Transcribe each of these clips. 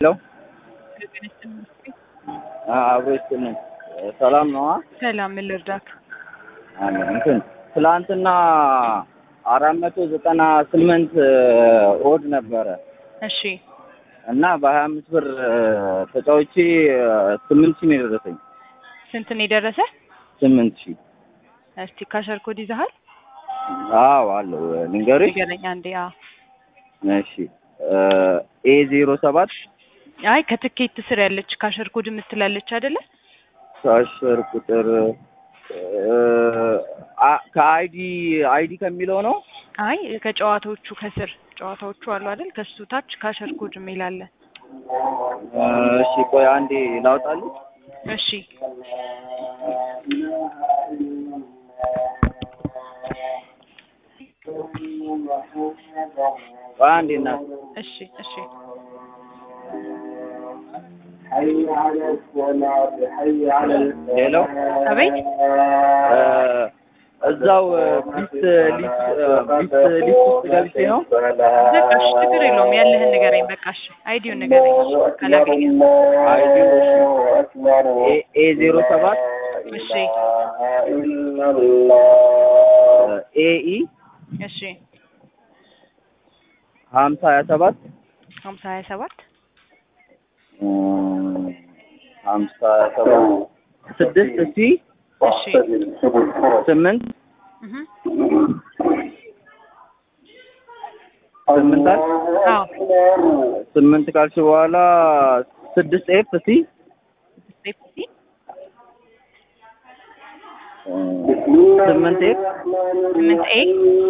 ሄሎ አብሮ ይስጥልኝ። ሰላም ነዋ። ሰላም ምን ልርዳክ? አለ እንትን ትላንትና አራት መቶ ዘጠና ስምንት ኦድ ነበረ እሺ እና በሀያ አምስት ብር ተጫውቼ ስምንት ሺህ ነው የደረሰኝ። ስንት ነው የደረሰ? ስምንት ሺህ እስቲ ካሸር ኮድ ይዘሃል? አዎ አለው ልንገርሽ። ንገረኝ አንዴ። አዎ እሺ ኤ ዜሮ ሰባት አይ ከትኬት ስር ያለች ካሸር ኮድ የምትላለች አይደለ? ካሸር ቁጥር አ- ከአይዲ አይዲ ከሚለው ነው። አይ ከጨዋታዎቹ ከስር ጨዋታዎቹ አሉ አይደል? ከሱ ታች ካሸር ኮድ የሚል አለ። እሺ ቆይ አንዴ ላውጣልሽ። እሺ ቆይ አንዴ እናት እሺ እሺ ሄሎ አቤት እዛው ቢስት ሊስት ቢስት ሊስት ውስጥ ገብቼ ነው። በቃ እሺ ችግር የለውም ያለህን ንገረኝ። በቃ እሺ አይዲውን ንገረኝ ካላገኘ አይዲ ኤ ኤ ዜሮ ሰባት እሺ ኤ ኢ እሺ ሀምሳ ሀያ ሰባት ሀምሳ ሀያ ሰባት ሀምሳ ሀያ ሰባት ስድስት ሲ እሺ ስምንት እህ ስምንት አል አዎ ስምንት ካልሽ በኋላ ስድስት ኤፍ ሲ ሴፍቲ ስምንት ኤፍ ስምንት ኤ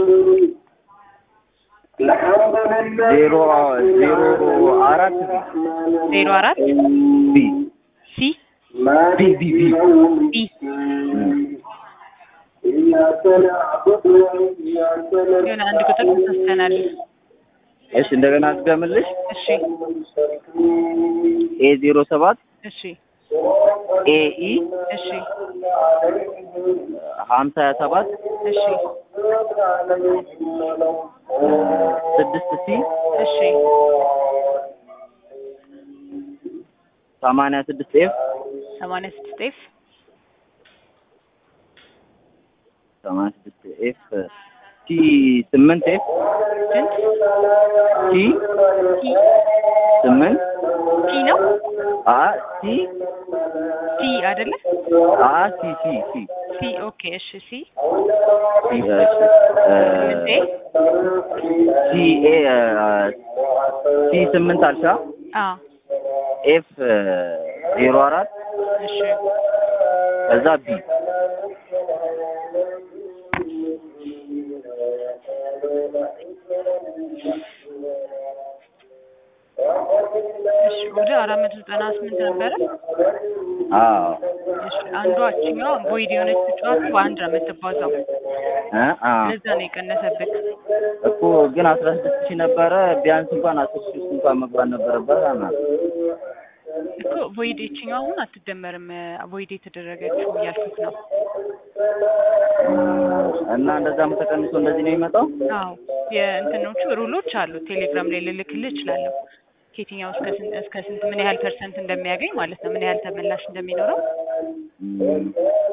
ዜሮ ዜሮ አራት ዜሮ አራት ቢ ሲ ቢ ቢ ቢ ቢ የሆነ አንድ ቁጥር ተሳስተናል። እሺ እንደገና አስገምልሽ እሺ ኤ ዜሮ ሰባት እሺ ኤ ኢ እሺ ሀምሳ ሀያ ሰባት እሺ ስድስት ሲ እሺ ሰማንያ ስድስት ኤፍ ሰማንያ ስድስት ኤፍ ሰማንያ ስድስት ኤፍ ቲ ስምንት ኤፍ ስንት ቲ ቲ ስምንት ቲ ነው አ ቲ ቲ አይደለ? አ ሲ ሲ ሲ ሲ ኦኬ እሺ ሲ ሲ እሺ ስምንት ኤ ሲ ኤ ሲ ስምንት አልሻ አ ኤፍ ዜሮ አራት እሺ ከዛ ቢ እሺ ወደ አራት መቶ ዘጠና ስምንት ነበረ። አዎ እሺ አንዷ እችኛዋ ቮይድ የሆነች ጨዋታ በአንድ ነው የምትባዛው። እ አ ለዛ ነው የቀነሰብህ። እኮ ግን አስራ ስድስት ሺህ ነበረ ቢያንስ እንኳን አስር ሺህ ውስጥ እንኳን መግባት ነበረበት አና እኮ ቮይድ የችኛዋ አሁን አትደመርም። ቮይድ የተደረገችው እያልኩት ነው። እና እንደዛም ተቀንሶ እንደዚህ ነው የሚመጣው። አዎ የእንትኖቹ ሩሎች አሉ። ቴሌግራም ላይ ልልክልህ እችላለሁ። ከየትኛው እስከ ስንት እስከ ስንት ምን ያህል ፐርሰንት እንደሚያገኝ ማለት ነው። ምን ያህል ተመላሽ እንደሚኖረው እም፣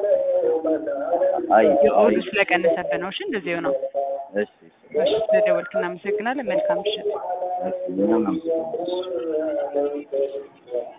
አይ የኦዱ አይ ስለቀነሰብህ ነው። እሺ እንደዚህ ነው። እሺ እሺ ስለደወልክ እናመሰግናለን። መልካም ምሽት። እሺ እኛም እናመሰግናለን።